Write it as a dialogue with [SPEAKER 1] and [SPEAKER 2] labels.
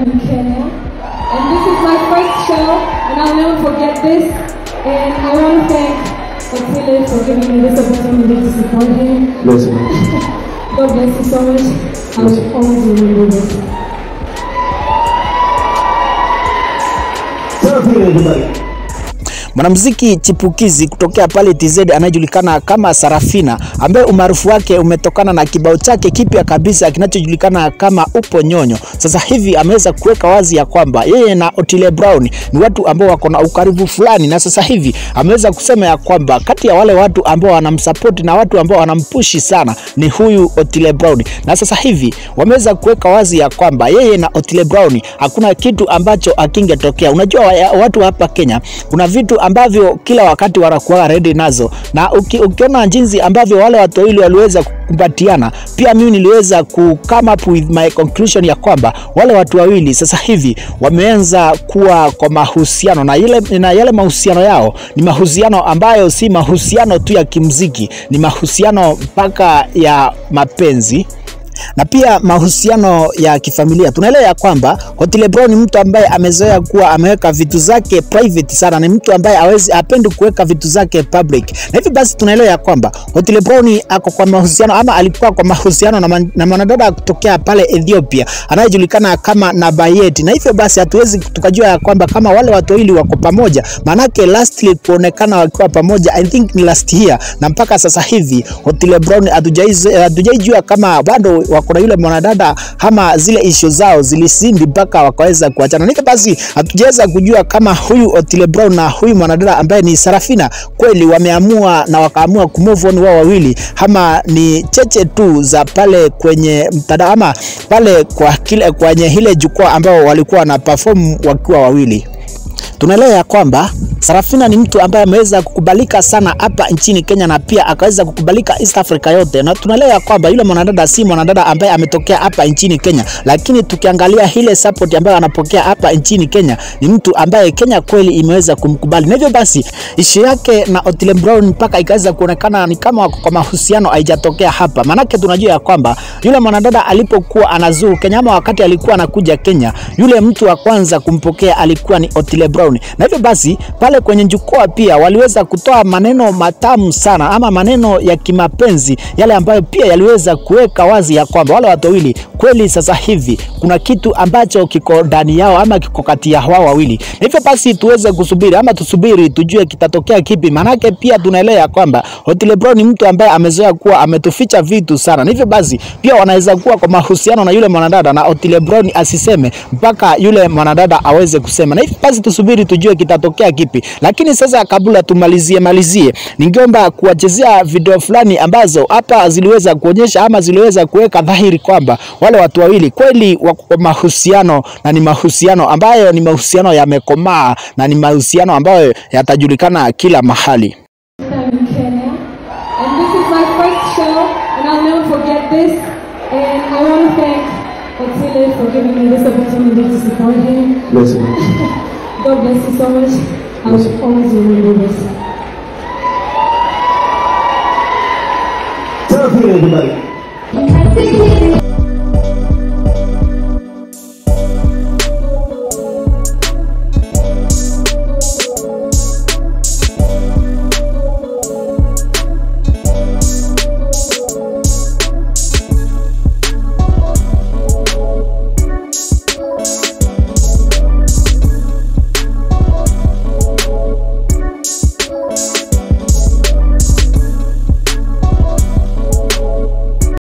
[SPEAKER 1] in Kenya. And this is my first show, and I'll never forget this. And I want to thank Otile for giving me this opportunity to support him.
[SPEAKER 2] Bless you.
[SPEAKER 1] God bless you so much. I will always remember this.
[SPEAKER 2] Serafina everybody.
[SPEAKER 3] Mwanamuziki chipukizi kutokea pale TZ anayejulikana kama Sarafina ambaye umaarufu wake umetokana na kibao chake kipya kabisa kinachojulikana kama Upo Nyonyo. Sasa hivi ameweza kuweka wazi ya kwamba yeye na Otile Brown ni watu ambao wako na ukaribu fulani, na sasa hivi ameweza kusema ya kwamba kati ya wale watu ambao wanamsupport na watu ambao wanampushi sana ni huyu Otile Brown, na sasa hivi wameweza kuweka wazi ya kwamba yeye na Otile Brown hakuna kitu ambacho akingetokea. Unajua wa- watu hapa Kenya kuna vitu ambavyo kila wakati wanakuwa ready nazo, na uki, ukiona jinsi ambavyo wale watu wawili waliweza kukumbatiana, pia mimi niliweza ku come up with my conclusion ya kwamba wale watu wawili sasa hivi wameanza kuwa kwa mahusiano na, ile, na yale mahusiano yao ni mahusiano ambayo si mahusiano tu ya kimziki, ni mahusiano mpaka ya mapenzi na pia mahusiano ya kifamilia. Tunaelewa ya kwamba Otile Brown ni mtu ambaye amezoea kuwa ameweka vitu zake private sana, ni mtu ambaye hawezi apendi kuweka vitu zake public, na hivi basi tunaelewa ya kwamba Otile Brown ako kwa mahusiano ama alikuwa kwa mahusiano na, man, na mwanadada kutokea pale Ethiopia anayejulikana kama Nabayet, na hivyo basi hatuwezi tukajua ya kwamba kama wale watu wawili wako pamoja, maanake lastly kuonekana wakiwa pamoja I think ni last year, na mpaka sasa hivi Otile Brown hatujaiz- hatujaijua kama bado wako na yule mwanadada ama zile ishu zao zilisindi mpaka wakaweza kuachana. Nika basi hatujaweza kujua kama huyu Otile Brown na huyu mwanadada ambaye ni Sarafina kweli wameamua na wakaamua kumove on wao wawili, ama ni cheche tu za pale kwenye mtandao ama pale kwa kile kwenye ile jukwaa ambao walikuwa wana perform wakiwa wawili tunaelewa ya kwamba Sarafina ni mtu ambaye ameweza kukubalika sana hapa nchini Kenya na pia akaweza kukubalika East Africa yote, na tunaelewa ya kwamba yule mwanadada si mwanadada ambaye ametokea hapa nchini Kenya, lakini tukiangalia ile support ambayo anapokea hapa nchini Kenya ni mtu ambaye Kenya kweli imeweza kumkubali, na hivyo basi ishu yake na Otile Brown mpaka ikaweza kuonekana ni kama wako kwa mahusiano haijatokea hapa, maanake tunajua ya kwamba yule mwanadada alipokuwa anazuru Kenya ama wakati alikuwa anakuja Kenya, yule mtu wa kwanza kumpokea alikuwa ni Otile Brown, na hivyo basi pale kwenye jukwaa pia waliweza kutoa maneno matamu sana ama maneno ya kimapenzi yale ambayo pia yaliweza kuweka wazi ya kwamba wale watu wawili kweli sasa hivi kuna kitu ambacho kiko ndani yao ama kiko kati ya wao wawili, na hivyo basi tuweze kusubiri ama tusubiri tujue kitatokea kipi, maanake pia tunaelewa ya kwamba Otile Brown ni mtu ambaye amezoea kuwa ametuficha vitu sana, na hivyo basi pia wanaweza kuwa kwa mahusiano na yule mwanadada na Otile Brown asiseme mpaka yule mwanadada aweze kusema, na hivyo basi tusubiri tujue kitatokea kipi. Lakini sasa kabla tumalizie malizie, ningeomba kuwachezea video fulani ambazo hapa ziliweza kuonyesha ama ziliweza kuweka dhahiri kwamba wale watu wawili kweli wako kwa mahusiano na ni mahusiano ambayo ni mahusiano yamekomaa na ni mahusiano ambayo yatajulikana kila mahali.
[SPEAKER 1] I'm in Kenya. And this is my first show, and I'll never forget this. And I want to thank Otile for giving me this opportunity to support him.
[SPEAKER 2] Bless you.
[SPEAKER 1] God bless you so much. I will always remember this.
[SPEAKER 2] Serafina everybody.
[SPEAKER 4] Happy